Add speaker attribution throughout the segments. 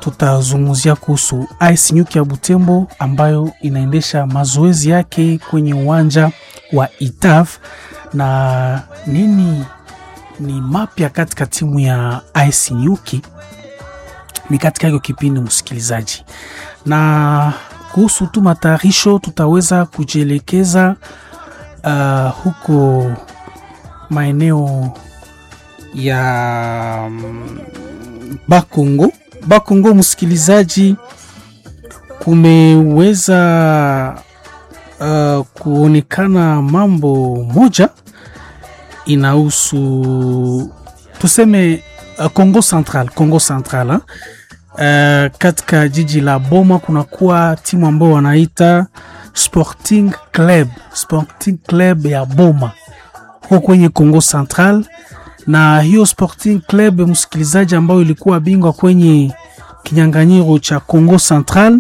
Speaker 1: tutazungumzia kuhusu AS Nyuki ya Butembo ambayo inaendesha mazoezi yake kwenye uwanja wa Itaf na nini ni mapya katika timu ya AS Nyuki ni katika hiyo kipindi msikilizaji, na kuhusu tu matayarisho tutaweza kujielekeza uh, huko maeneo ya mm, Bakongo. Bakongo msikilizaji, kumeweza uh, kuonekana mambo moja inahusu tuseme uh, Congo Central, Congo Central uh, katika jiji la Boma kunakuwa timu ambao wanaita Sporting Club, Sporting Club ya Boma huko kwenye Congo Central, na hiyo Sporting Club msikilizaji, ambayo ilikuwa bingwa kwenye kinyang'anyiro cha Congo Central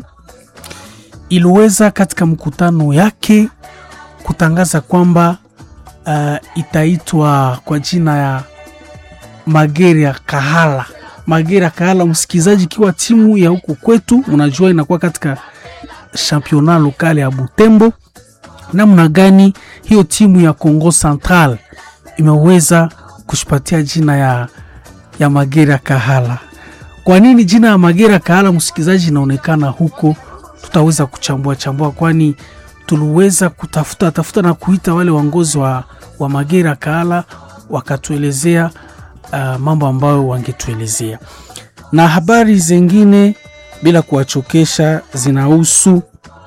Speaker 1: iliweza katika mkutano yake kutangaza kwamba uh, itaitwa kwa jina ya Magere ya Kahala. Magere ya Kahala, msikilizaji, ikiwa timu ya huku kwetu, unajua inakuwa katika championnat lokale ya Butembo. Namna gani hiyo timu ya Congo Central imeweza kushipatia jina ya, ya Magere ya Kahala? Kwa nini jina ya Magere ya Kahala, msikilizaji, inaonekana huko? Tutaweza kuchambua chambua, kwani tuliweza kutafuta tafuta na kuita wale waongozi wa, wa Magere ya Kahala wakatuelezea uh, mambo ambayo wangetuelezea na habari zingine bila kuwachokesha zinahusu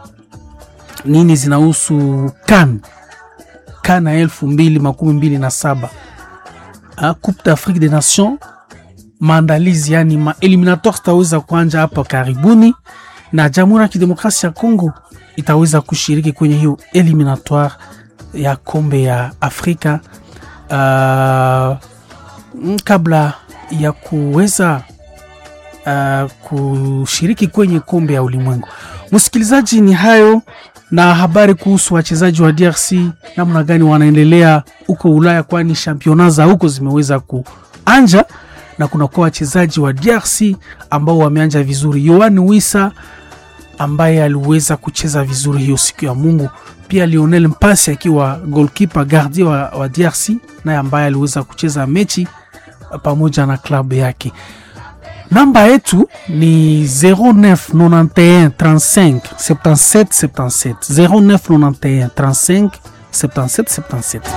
Speaker 1: nini? Zinahusu kan kan ya elfu mbili makumi mbili na saba uh, Coupe d'Afrique des Nations, maandalizi yani ma eliminatoire zitaweza kuanja hapa karibuni, na Jamhuri ya Kidemokrasia ya Kongo itaweza kushiriki kwenye hiyo eliminatoire ya kombe ya Afrika uh, kabla ya kuweza uh, kushiriki kwenye kombe ya ulimwengu. Msikilizaji, ni hayo na habari kuhusu wachezaji wa DRC namna gani wanaendelea huko Ulaya, kwani championa za huko zimeweza kuanja na kunakuwa wachezaji wa DRC ambao wameanja vizuri. Yoan Wissa ambaye aliweza kucheza vizuri hiyo siku ya Mungu, pia Lionel Mpasi akiwa goalkeeper gardien wa, wa DRC naye ambaye aliweza kucheza mechi pamoja na klabu yake. Namba yetu ni 0991 35 77 77 0991 35 77 77.